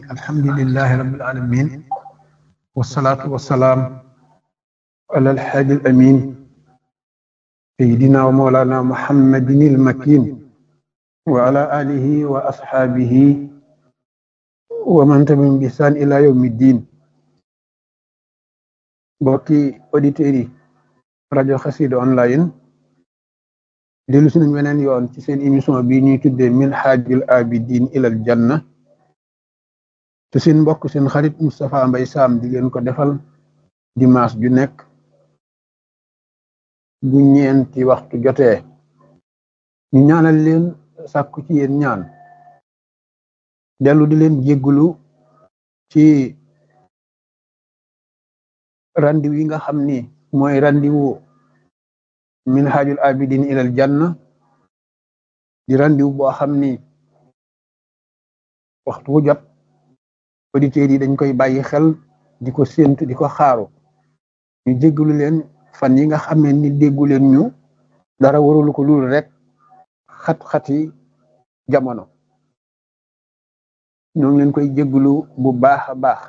alhamdulillahi rabbil alamin wasalaatu wasalaam ala alhaadi alamin sayidina wa mawlana muhammadin almakin wa ala alihi wa ashaabihi wa man tabi'ahum bi ihsaan ila yawmi ddin mbokki auditeurs yi rajo Xassida online dellu si nañ weneen yoon ci seen émission bi ñuy tuddee minhajul abidin ilal janna te seen mbokk seen xarit Moustapha Mbay Sam di leen ko defal dimanche ju nekk bu ñeenti waxtu jotee ñu ñaanal leen sàkku ci yéen ñaan dellu di leen jéggulu ci randiw yi nga xam ni mooy randiwu minhajul abidin ilal janna di randiw boo xam ni waxtu wu jot auditeurs yi dañ koy bàyyi xel di ko séentu di ko xaaru ñu jéggalu leen fan yi nga xamee ni déggu leen ñu dara warulu ko lul rek xat-xati jamono ñoo ngi leen koy jéggalu bu baax a baax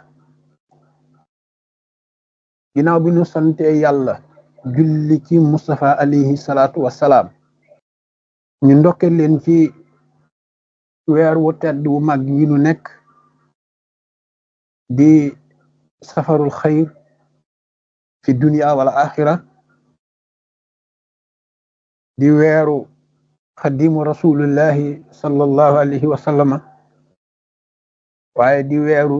ginnaaw bi ñu sante yàlla julli ci Mustafa alayhi salaatu wassalaam ñu ndokke leen ci weer wu tedd wu mag yi nu nekk di safarul xayr fi dunia wala axira di weeru xadimu rasulullahi sallallahu alayhi wa sallama waaye di weeru